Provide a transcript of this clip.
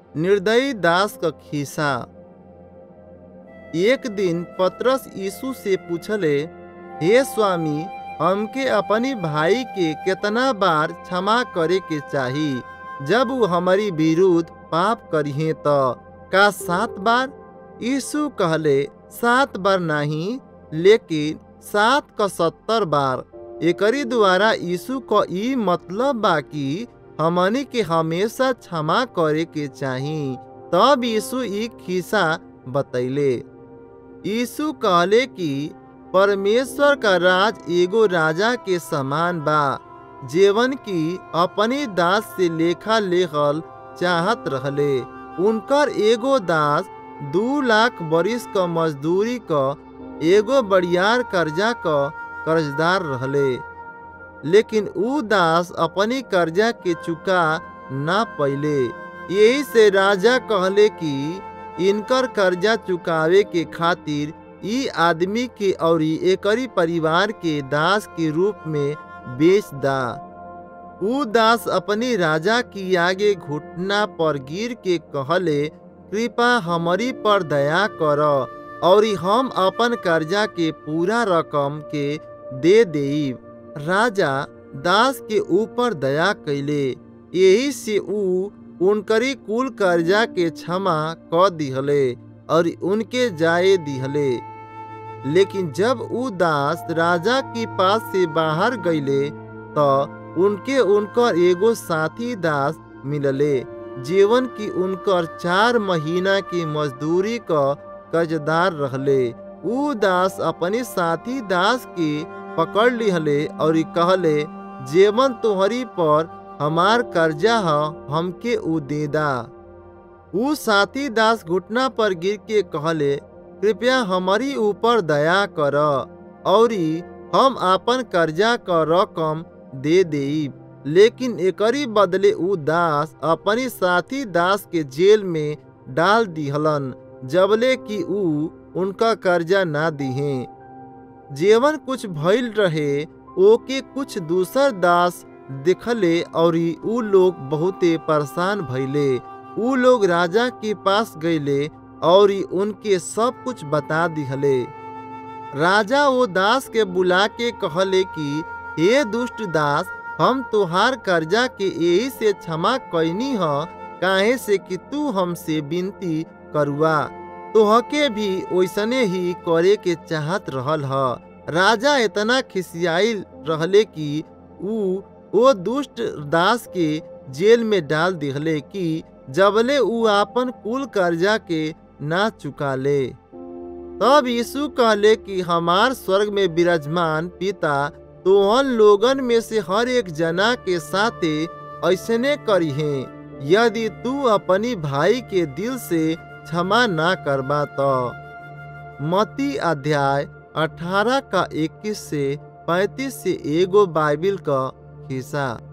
निर्दयी दास क खीसा एक दिन पतरस यीशु से पूछले हे स्वामी हमके अपनी भाई के कितना बार क्षमा करे के चाही जब वो हमारी विरुद्ध पाप करिए तो का सात बार यीशु कहले सात बार नहीं लेकिन सात का सत्तर बार एकरी द्वारा यीशु को ई मतलब बा कि हमनी के हमेशा क्षमा करे के चाही तब यीशु ई खिस्सा बतैले यीशु कहले कि परमेश्वर का राज एगो राजा के समान बा जेवन की अपने दास से लेखा लेखल चाहत रहले उनकर एगो दास दू लाख बरिस क मजदूरी क एगो बड़ियार कर्जा क कर्जदार रहले लेकिन ऊ दास अपनी कर्जा के चुका ना पइले यही से राजा कहले कि इनकर कर्जा चुकावे के खातिर ई आदमी के और एकरी परिवार के दास के रूप में बेच दा ऊ दास अपनी राजा की आगे घुटना पर गिर के कहले कृपा हमारी पर दया कर और हम अपन कर्जा के पूरा रकम के दे देब राजा दास के ऊपर दया कैले यही से ऊ उनकरी कुल कर्जा के क्षमा क दिहले और उनके जाए दिहले लेकिन जब ऊ दास राजा के पास से बाहर गईले तो उनके उनकर एगो साथी दास मिलले जीवन की उनकर चार महीना की मजदूरी क कर्जदार रहले ऊ दास अपने साथी दास के पकड़ लिहले और कहले जेवन तोहरी पर हमार कर्जा ह हमके ऊ देदा ऊ साथी दास घुटना पर गिर के कहले कृपया हमारी ऊपर दया कर और हम आपन कर्जा क रकम दे देब लेकिन एकरी बदले ऊ दास अपनी साथी दास के जेल में डाल दिहलन जबले कि ऊ उनका कर्जा ना दिहे जेवन कुछ भइल रहे ओके कुछ दूसर दास देखले और ऊ लोग बहुते परेशान भइले ऊ लोग राजा के पास गईले और उनके सब कुछ बता दिहले राजा वो दास के बुला के कहले कि हे दुष्ट दास हम तुहार कर्जा के यही से क्षमा कैनी ह काहे से कि तू हमसे विनती करुआ तोहके भी वैसने ही करे के चाहत रहल ह राजा इतना खिसियाइल रहले कि ऊ वो दुष्ट दास के जेल में डाल दिहले कि जबले ऊ आपन कुल कर्जा के ना चुका ले तब यीशु कहले कि हमार स्वर्ग में विराजमान पिता तोहन लोगन में से हर एक जना के साथे ऐसने करिहे यदि तू अपनी भाई के दिल से क्षमा ना करबा तो मती अध्याय 18 का 21 से 35 से एगो बाइबिल का हिस्सा